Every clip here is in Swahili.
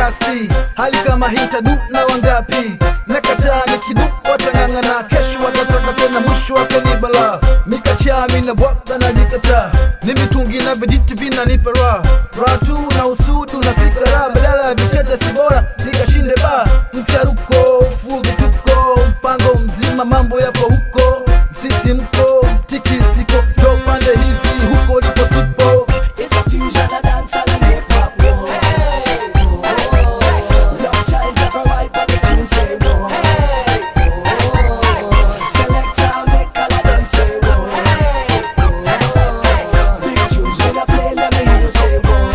basi hali kama hii tadu na wangapi nakataa nikidu watang'ang'ana kesho watatoka tena mwisho wake ni bala mikachami na bwaka na jikata ni mitungi na vijiti vinanipa raha raha tu na usudu na sikara badala ya vichete si bora nikashinde ba mcharuko fugituko mpango mzima mambo yapo huko msisimko tikisiko jo pande hizi huko lipo sipo It's a fusion of dancehall and hip hop. Whoa. Hey, whoa. Love child never wipe on the tune say whoa. Hey, whoa. Selector make all of them say whoa. Hey, whoa. Big tunes when I play, let me hear you say whoa.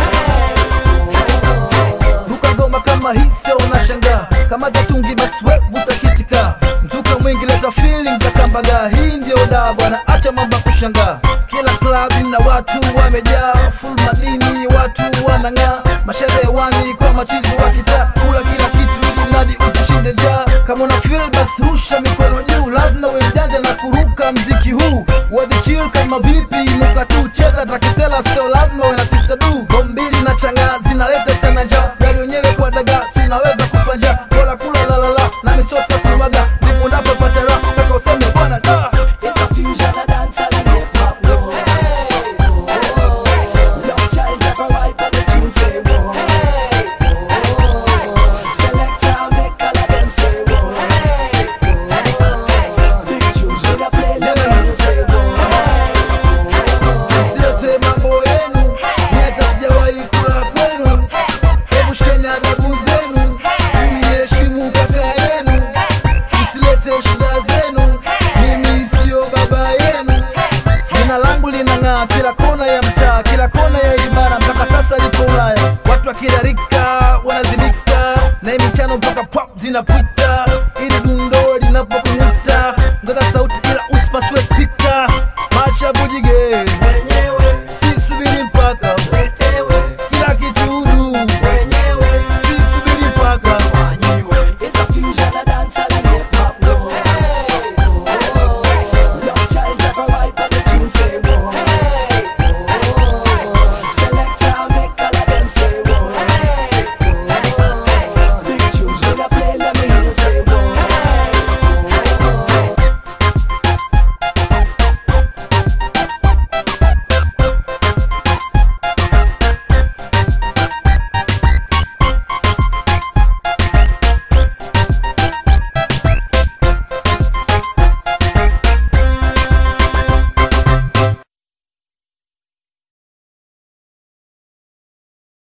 Hey, whoa. ruka ngoma kama hii sio unashangaa kama jatungi basi we vuta kitika mzuka mwingi leta feelings za kambaga hii ndio daa bwana acha mambo ya kushangaa kila klabu na watu wamejaa full madini watu wanang'aa masherewani kwa machizi wa kitaa kula kila kitu ili mradi usishinde njaa kama una feel basi rusha mikono juu lazima we mjanja na kuruka mziki huu wadi chill kama vipi inuka tu cheza takisela sio lazima we na sister du gombili na chang'aa zinaleta sana njaa gari wenyewe kwa dagaa sinaweza kufanja kola kula lalala na misosa kumaga ndipo napopata raha mpaka useme bwana da It's a fusion of dancehall and hip hop. Whoa. Hey, whoa. Love child never wipe on the tune say whoa. Hey, whoa. Selector make all of them say whoa. Hey, whoa. Big tunes when I play, let me hear you say whoa. Hey, msiote mambo yenu ni hata sijawahi kula kwenu hebu shikeni adabu zenu mheshimu kaka yenu msilete shida zenu mimi sio baba yenu jina langu linang'aa kila kona ya mtaa kila kona ya ibara mpaka sasa lipo ulaya watu wakidarika wanazidika na hii michano mpaka pop zinapita